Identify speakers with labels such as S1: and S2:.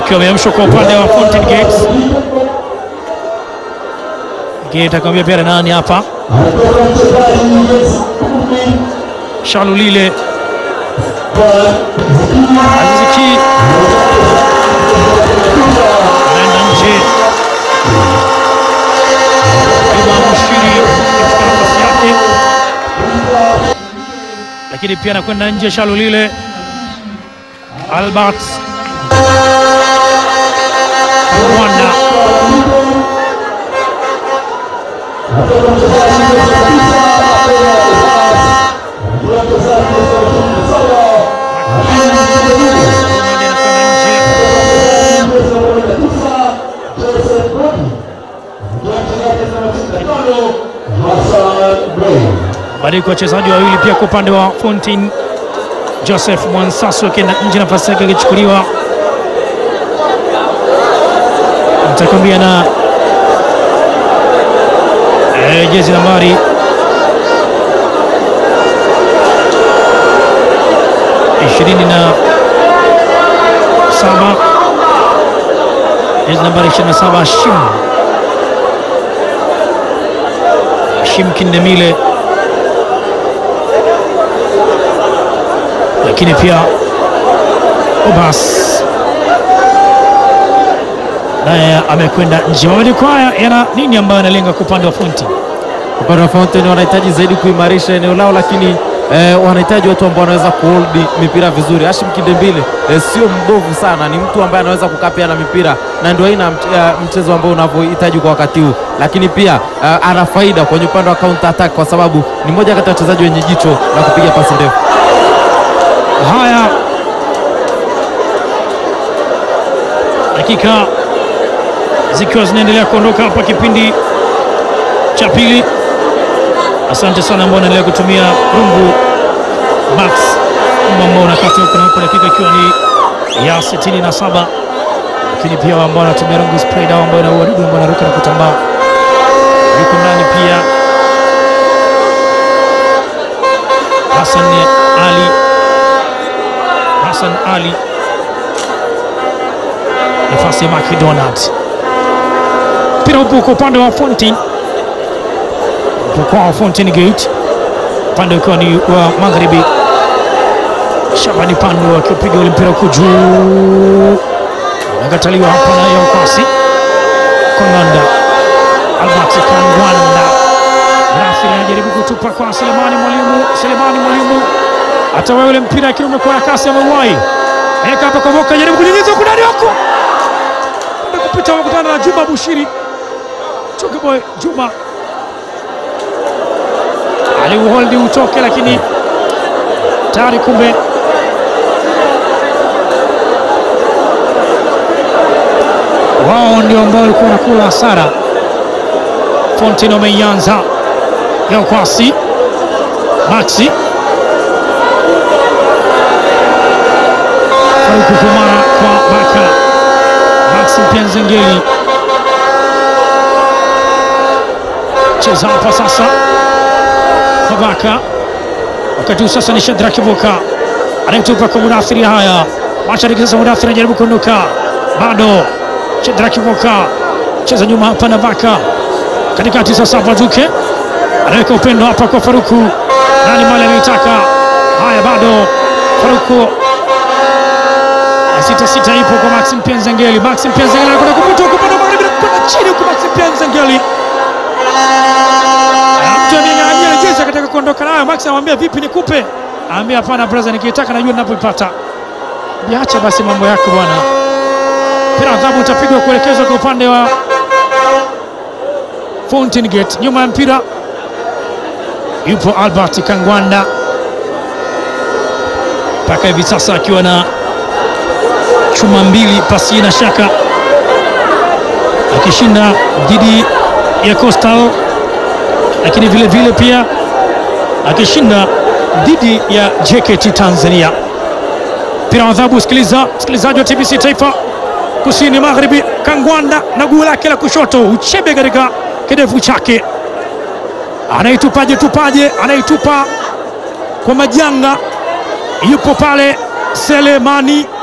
S1: akiwa ameamshwa kwa upande wa Fountain Gates. Gate akamwambia pia nani hapa, Shalulile Aziziki anaenda nje, Juma Mushiri katika nafasi yake, lakini pia anakwenda nje Shalulile Albert Rwanda badiliko wachezaji wawili pia kwa upande wa Fountain Joseph Mwansasu akienda nje, nafasi yake akichukuliwa mtakwambia na eh, jezi nambari ishirini na saba jezi nambari ishirini na saba Hashim Hashim Kindemile, lakini pia Obas naye amekwenda nje. Mabadiliko haya yana nini ambayo analenga kwa upande wa Fonti?
S2: Upande wa Fountain wanahitaji zaidi kuimarisha eneo lao, lakini eh, wanahitaji watu ambao wanaweza kuhold mipira vizuri. Hashim Kindembile eh, sio mbovu sana, ni mtu ambaye anaweza kukaa na mipira na ndio aina ya mch- ya mchezo ambao unavyohitaji kwa wakati huu, lakini pia eh, ana faida kwenye upande wa counter attack kwa sababu ni mmoja kati ya wachezaji wenye jicho la kupiga pasi ndefu.
S1: Haya, dakika zikiwa zinaendelea kuondoka hapa kipindi cha pili. Asante sana ambao unaendelea kutumia rungu max ambao unakata huko na huko, dakika ikiwa ni ya 67, lakini pia ambao wanatumia rungu spray dawa ambayo inaua wadudu ambao wanaruka na kutambaa. Yuko ndani pia Hassan Ali Hassan Ali, nafasi ya McDonald. Mpira upo kwa upande wa Fountain, upo kwa Fountain Gate, upande ukiwa ni wa magharibi. Shabani Pando akiupiga ule mpira huko juu, anakataliwa hapa na Yakwasi Konganda, Albert Kangwanda Rafil anajaribu kutupa kwa Selemani Mwalimu, Selemani Mwalimu hata ule mpira lakini umekuwa na kasi ya mauai eka hapa kwa Moka, jaribu kunyinyiza huko ndani huko kwenda kupita, wamekutana na Juma Bushiri Chokeboy Juma aliuholdi utoke, lakini tayari kumbe wao ndio ambao walikuwa wanakula hasara. Fountain wameianza leo kwasi Maxi Faruku Kumara kwa Baka Maxi Penzengeli cheza hapa sasa kwa Baka, wakati huu sasa ni Shadraki Boka anayetupa kwa Mudathiri. Haya, mashariki sasa, Mudathiri anajaribu kuondoka, bado Shadraki Boka cheza nyuma hapa na Baka katikati sasa, Baduke anaweka upendo hapa kwa Faruku, nani mali ameitaka. Haya, bado Faruku sita sita ipo kwa Maxim Pienzengeli. Maxim Pienzengeli anakwenda kupita huko upande wa magharibi na kwenda chini huko. Maxim Pienzengeli mtu amenyang'anyia jezi akataka kuondoka nayo. Max anamwambia vipi, nikupe? Anambia hapana brother, nikiitaka najua ninapoipata. Biacha basi mambo yako bwana. Mpira adhabu utapigwa kuelekezwa kwa upande wa Fountain Gate. Nyuma ya mpira yupo Albert Kangwanda mpaka hivi sasa akiwa na chuma mbili pasi na shaka, akishinda dhidi ya Coastal, lakini vile vile pia akishinda dhidi ya JKT Tanzania. Mpira wa adhabu, sikiliza msikilizaji wa TBC Taifa kusini magharibi, Kangwanda na guu lake la kushoto, uchebe katika kidevu chake, anaitupaje tupaje, anaitupa kwa majanga, yupo pale Selemani